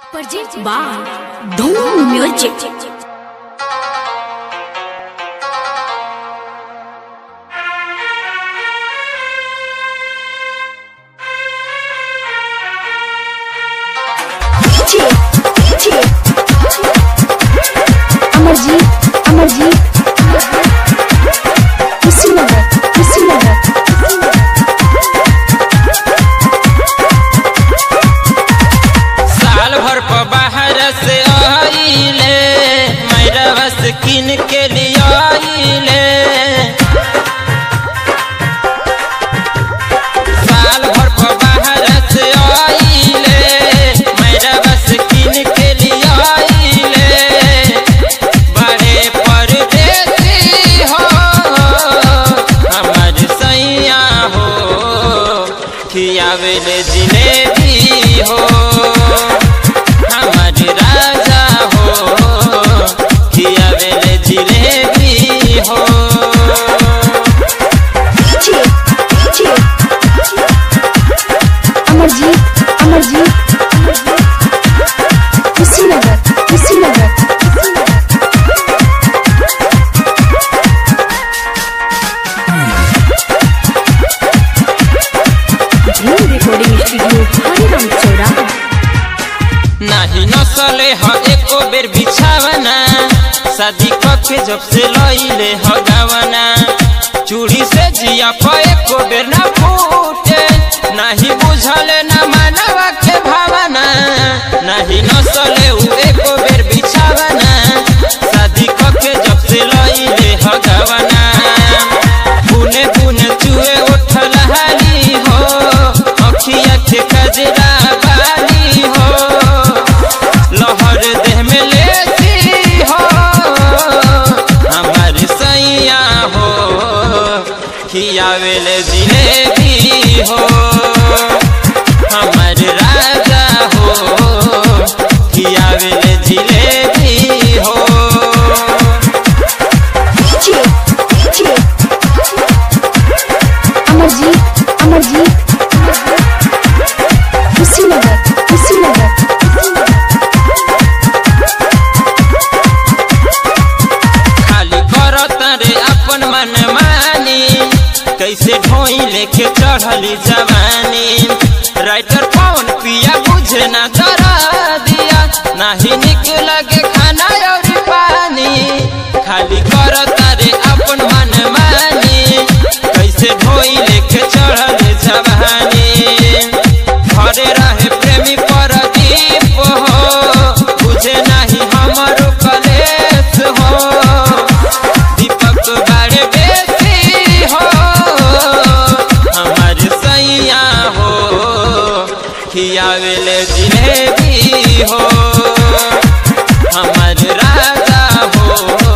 Project by Dhoom Music. DJ, DJ, Amarjeet Amarjeet Kushinagar Kushinagar साल भर पर बाहर से आइले मैरवा से किन के लिए आइले साल भर पर बाहर से आइले मैरवा से किन के लिए आइले बड़े परदेसी हो हमार सैया हो खियावेले जिलेबी हो हमार राजा हो खियावेले जिलेबी हो DJ, DJ, Amarjeet Amarjeet Kushinagar Kushinagar Dream Recording Studio, Hariram Chowra. नाही नसले ह एको बेर बिछावना शादी कके जब से लइले ह गावना चूड़ी से जिया प एको बेर ना फूटे नाही बुझले ना मानवा के भावना नाही नसले उ एको बेर बिछावना शादी कके जब से लइले ह गावना बुने बुने चुए उठल हाली हो अखिया के कजरा बाली हो लहर देह में लेती हो हमार सैया हो खियावेले जिलेबी हो हमार राजा हो खियावेले जिलेबी हो DJ, DJ, अमरजीत अमरजीत कुशीनगर कुशीनगर खाली करत रे अपन मन मानी कैसे ढोई लेके चढ़ली जवानी राइटर पवन पिया बुझे ना दरा दिया नाही निक लगे खाना और पानी खाली करत रे अपन मन मानी कैसे ढोई लेके चढ़ली जवानी घरे रहे प्रेमी परदीप हो बुझे नाही हमरो कलेश हो दीपक बड़े बेसी हो हमार सैया हो खियावेले जिलेबी हो हमार राजा हो